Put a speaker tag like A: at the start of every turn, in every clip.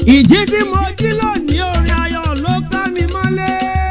A: ìjí tí mo jí lónìí orin ayọ̀ ló ká mi mọ́lé.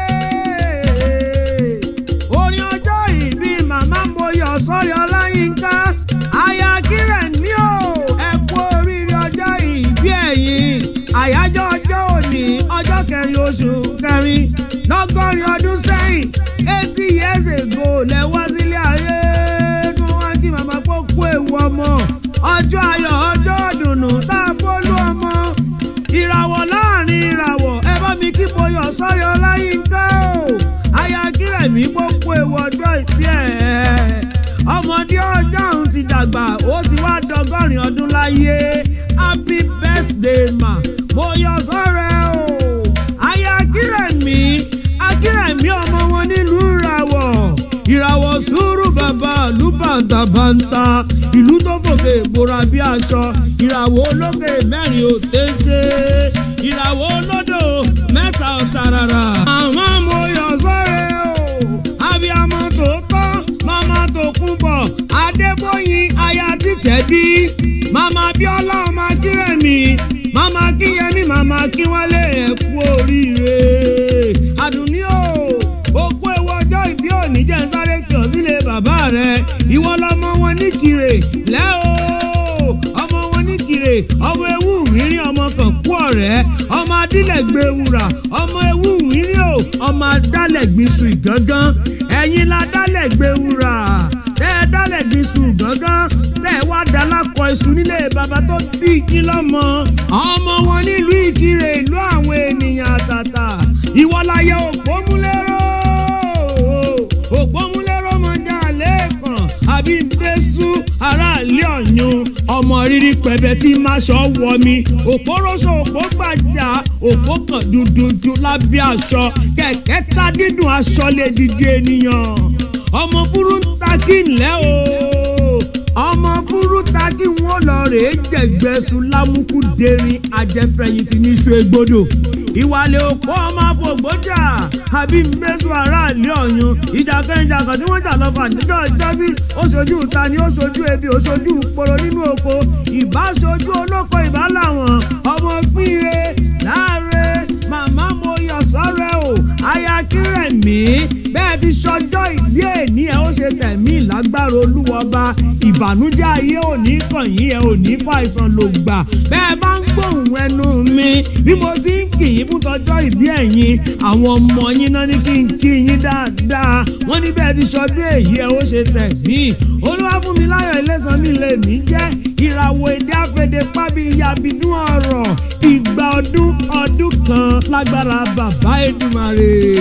A: orin ọjọ́ ìbí màmá Moyọ̀ sọ́rí Ọláyínká aya kírẹ̀ ní o ẹ kú oríire ọjọ́ ìbí ẹ̀yin àyájọ́ ọjọ́ òní ọjọ́ kẹrin oṣù kẹrin lọ́gọ́rin ọdún sẹ́yìn eighty years ago lẹ́wọ́ sílé ayé kí wọ́n kí màmá kó kú ewu ọmọ ọjọ́ ayọ̀ ọjọ́ ọ̀dùnnú tá a bólú ọmọ ìràwọ̀ láàrin ìràwọ̀ ẹ bá mi kí Moyọ̀ sọ́rí Ọláyínká o aya kírẹ̀mí kó kú ewu ọjọ́ ìbí ẹ̀ ọmọdé ọjọ́ òun ti dàgbà ó ti wá dọgọ́rin ọdún láyé happy birthday ma Moyọ̀ sọ́rẹ́ o aya kírẹ̀mí akírẹ̀mí ọmọ wọn nílùú ìràwọ̀ ìràwọ̀ sùúrù bàbá ìlú bàǹtàbàǹtà ìlú tó fòkè ìbora bí aṣọ ìràwọ̀ olókè mẹ́rin ò téńté ìràwọ̀ olódò mẹ́ta ọ̀tàràrà. àwọn Moyọ̀ sọ́rẹ́ o abiyamọ tòótọ́ mama Tòkunbọ̀ Adébóyin aya títẹ̀ bí mama Bíọ́lá ọmọ akírẹ̀mí mama Kíyẹmí mama Kíwálé ẹ kú oríire àdùnní o òkú ewu ọjọ́ ìbí òní jẹ́ ń sáré kí ọ sílé bàbá rẹ ìwọ lọmọ wọn ní kire lẹ́ o ọmọ wọn ní kire ọmọ ewu rírin ọmọ kan kú ọ̀rẹ́ ọmọ adílẹ̀gbẹ̀ wúrà ọmọ ewu rírin o ọmọ adálẹ̀gbin sùn ìgángan ẹ̀yin la dálẹ̀gbẹ̀ wúrà tẹ́ ẹ dálẹ̀gbin sùn gángan tẹ́ ẹ wá dalákọ̀ iṣu nílé bàbá tó bí yín lọ́mọ ọmọ wọn nílùú ìkirè ìlú àwọn ènìyàn àtàtà ìwọláyé òpómúlérò òpómúlérò mọjà lẹ́ẹ̀kan àbí bẹ́sù aráàlú ọ̀yun ọmọ rírí pẹ̀bẹ tí máṣọ wọ mi òpóróṣó òpó gbàjà òpó kan dúdúdú lábẹ́ aṣọ kẹ̀kẹ́ ta dídùn aṣọ lè dìde ènìyàn ọmọ fúrú ń ta kí ńlẹ́ o ọmọ fúrú ta kí wọ́n lọ rèé jẹ̀gbẹ́sùn lámùkù dẹrin ajẹ́fẹ̀yìntì níṣu egbodò ìwàlẹ̀ òpó ọmọ àfọ̀gbọ́jà àbí mbẹ́sù aráàlú ọ̀yun ìjà kẹ́ńjà kan tí wọ́n jà lọ́fà níjọ́ ìjọ́sí ó ṣojú ta ni ó ṣojú ebi ó ṣojú poro nínú oko ìbá ṣojú olóko ìbá làwọn ọmọ pínre láàrẹ màmá Moyọ̀ sọ́rẹ́ o aya kírẹ̀mí bẹ́ẹ̀ ti ṣọjọ́ ìbí èní ẹ̀ ó ṣe tẹ̀mí lágbára olúwọba ìbànújẹ́ ayé òní kàn yín ẹ̀ òní fàìsàn ló gbà bẹ́ẹ̀ bá ń gbóhùn ẹnu mi bí mo ti ń kì í fún tọjọ́ ìbí ẹ̀yin àwọn ọmọ yín náà ní kí n kí yín dáadáa wọ́n ní bẹ́ẹ̀ ti ṣọdún èyí ẹ̀ ó ṣe tẹ̀mí olúwa fún mi láyọ̀ ilésan mi lè mí jẹ́ ìràwọ̀ èdè àfẹ̀dé pábí ìyàbínú ọ̀rọ̀ ìgbà ọdún ọdún kan lágbára bàbá Èdùmàrè.